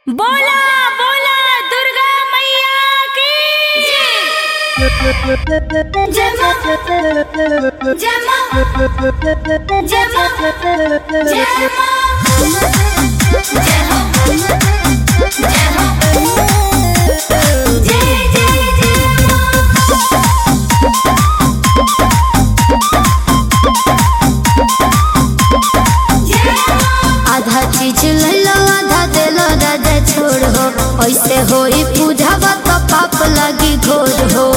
बोला बोला दुर्गा मैया की जय मां जय मां जय मां जय मां जय हो जय हो जय जय जय मां जय मां आधा चीज लैलो आधा देलो राजा छोड़ हो ऐसे होई पूजावा तो पाप लगी घोर हो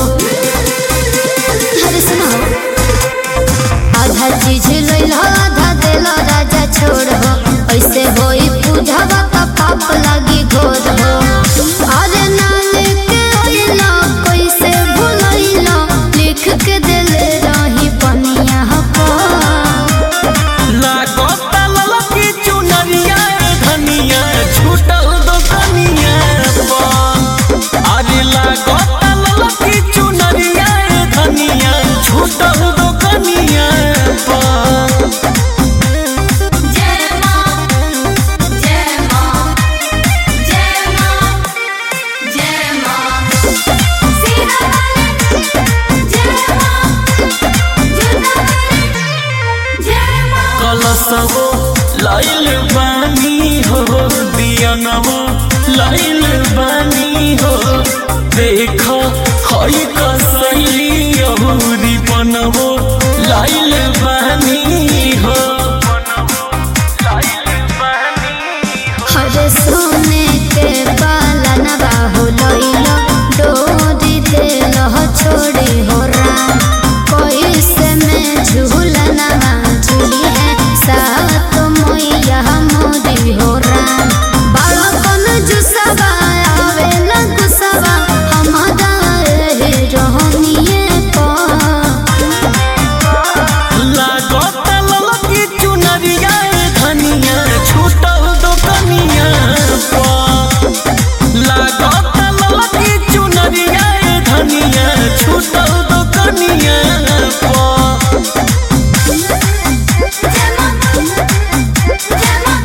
अरे सुनो आधा चीज लैलो आधा देलो राजा छोड़ हो ऐसे होई पूजावा तो पाप लगी घोर हो अरे ना लेके अइलो कैसे भुलैलो लिख के देले रही पनिया पर लागता ललकी चुनरिया धनिया छूटल दोकनिया पर अरे लागता ललकी चुनरिया धनिया छूटल दोकनिया पर जय मां जय मां जय मां जय मां सीना वाले जय मां जुदा वाले जय मां कलसवो लाइल बानी हो दियनवो लाइल बानी हो देख हई कसैली अहुरी बनवो लाइल बानी हो लाइल बानी हो हरे सोने के पालन बाहु लइलो डोरी देलो छोड़ी हो राम कोई से में झूलना झूली है सात मैया मोदी हो राम बालकन जुसवा आवेला गुसवा हमारा रहे रहनिए पर लागता ललकी चुनरिया धनिया छूटल दोकनिया पर लागता ललकी चुनरिया धनिया छूटल दोकनिया पर जय मां जय मां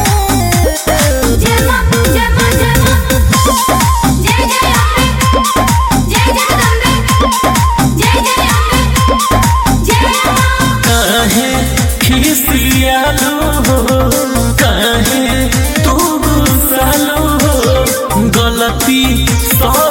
जय मां जय मां जय मां जय जय अम्बे जय जगदम्बे जय जय अम्बे जय मां काहे खिसियालो हो काहे तू गुस्सालो हो गलती सब